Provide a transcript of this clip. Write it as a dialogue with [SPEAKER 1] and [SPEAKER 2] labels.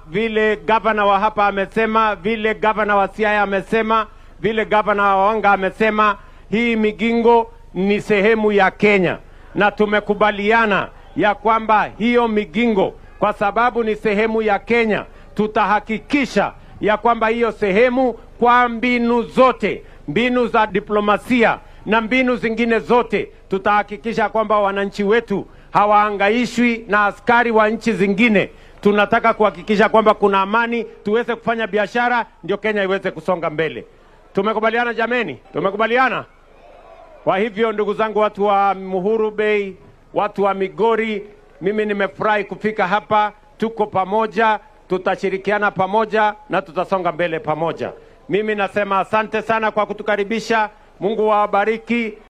[SPEAKER 1] vile gavana wa hapa amesema, vile gavana wa Siaya amesema, vile gavana wa Wanga amesema, hii Migingo ni sehemu ya Kenya na tumekubaliana ya kwamba hiyo Migingo kwa sababu ni sehemu ya Kenya, tutahakikisha ya kwamba hiyo sehemu kwa mbinu zote, mbinu za diplomasia na mbinu zingine zote, tutahakikisha kwamba wananchi wetu hawaangaishwi na askari wa nchi zingine. Tunataka kuhakikisha kwamba kuna amani, tuweze kufanya biashara, ndio Kenya iweze kusonga mbele. Tumekubaliana jameni? Tumekubaliana. Kwa hivyo ndugu zangu, watu wa Muhuru Bay, watu wa Migori, mimi nimefurahi kufika hapa. Tuko pamoja, tutashirikiana pamoja na tutasonga mbele pamoja. Mimi nasema asante sana kwa kutukaribisha. Mungu wabariki